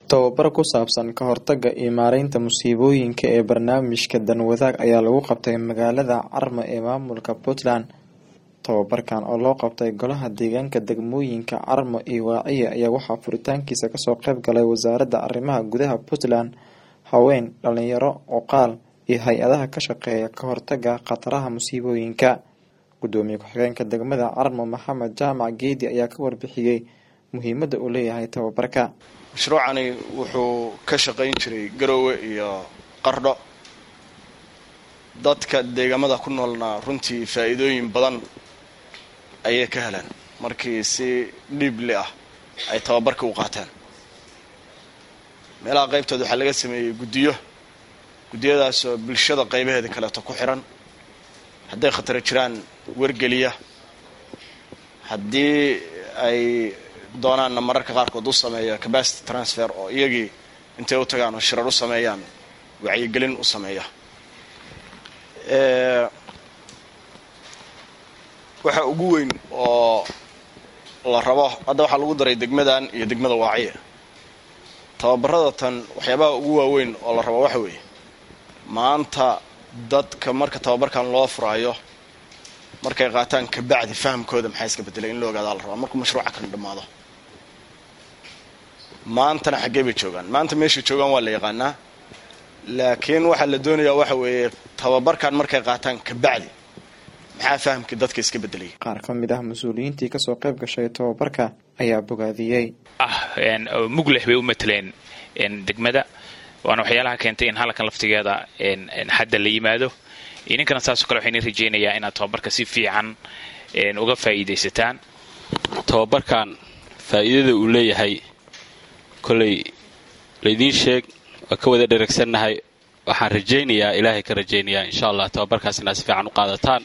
tababar ku saabsan ka hortagga iyo maareynta musiibooyinka ee barnaamijka danwadaag ayaa lagu qabtay magaalada carmo ee maamulka puntland tababarkan oo loo qabtay golaha deegaanka degmooyinka carmo iyo waaciya ayaa waxaa furitaankiisa kasoo qayb galay wasaaradda arrimaha gudaha puntland haween dhalinyaro cuqaal iyo hay-adaha ka shaqeeya ka hortagga khataraha musiibooyinka gudoomiye ku-xigeenka degmada carmo maxamed jaamac geedi ayaa ka warbixiyey muhiimadda uu leeyahay tababarka mashruucani wuxuu ka shaqayn jiray garoowe iyo qardho dadka deegaamada ku noolna runtii faa'iidooyin badan ayay ka heleen markii si dhiibli ah ay tababarka u qaateen meelaha qaybtooda waxaa laga sameeyey guddiyo guddiyadaasoo bulshada qaybaheeda kaleeto ku xiran hadday khataro jiraan wargeliya haddii ay doonaanna mararka qaarkood u sameeya capacity transfer oo iyagii intay u tagaan oo shirar u sameeyaan wacyigelin u sameeya waxa ugu weyn oo la rabo hadda waxaa lagu daray degmadan iyo degmada waaciya tababarada tan waxyaabaha ugu waaweyn oo la rabo waxa weeye maanta dadka marka tababarkan loo furaayo markay qaataan kabacdi fahamkooda maxaa iska bedelay in la ogaadaa la rabaa markuu mashruuca kan dhammaado maantana xaggee bay joogaan maanta meeshay joogaan waa la yaqaanaa laakiin waxaa la doonayaa waxa weeye tababarkan markay qaataan kabacdi maxaa fahamkii dadka iska bedelaya qaar ka mid ah mas-uuliyiintii kasoo qayb gashay tababarka ayaa bogaadiyey ah mugleh bay u mateleen degmada waana waxyaalaha keentay in halkan laftigeeda hadda la yimaado idinkana saasoo kale waxayna rajeynayaa inaad tababarka si fiican uga faa'iidaysataan tababarkan faa'iidada uu leeyahay kolay laydiin sheeg waa ka wada dheragsannahay waxaan rajaynayaa ilaahay ka rajaynayaa insha allah tababarkaas inaad si fiican u qaadataan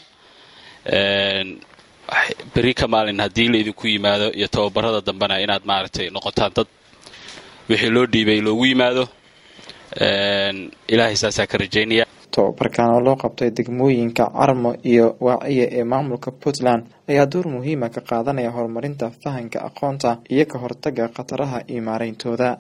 beri ka maalin haddii laydinku yimaado iyo tababarada dambena inaad maaragtay noqotaan dad wixii loo dhiibay loogu yimaado ilaahay saasaa ka rajaynaya tababarkan oo loo qabtay degmooyinka carmo iyo waaciya ee maamulka puntland ayaa door muhiima ka qaadanaya horumarinta fahanka aqoonta iyo ka hortagga khataraha iyo maareyntooda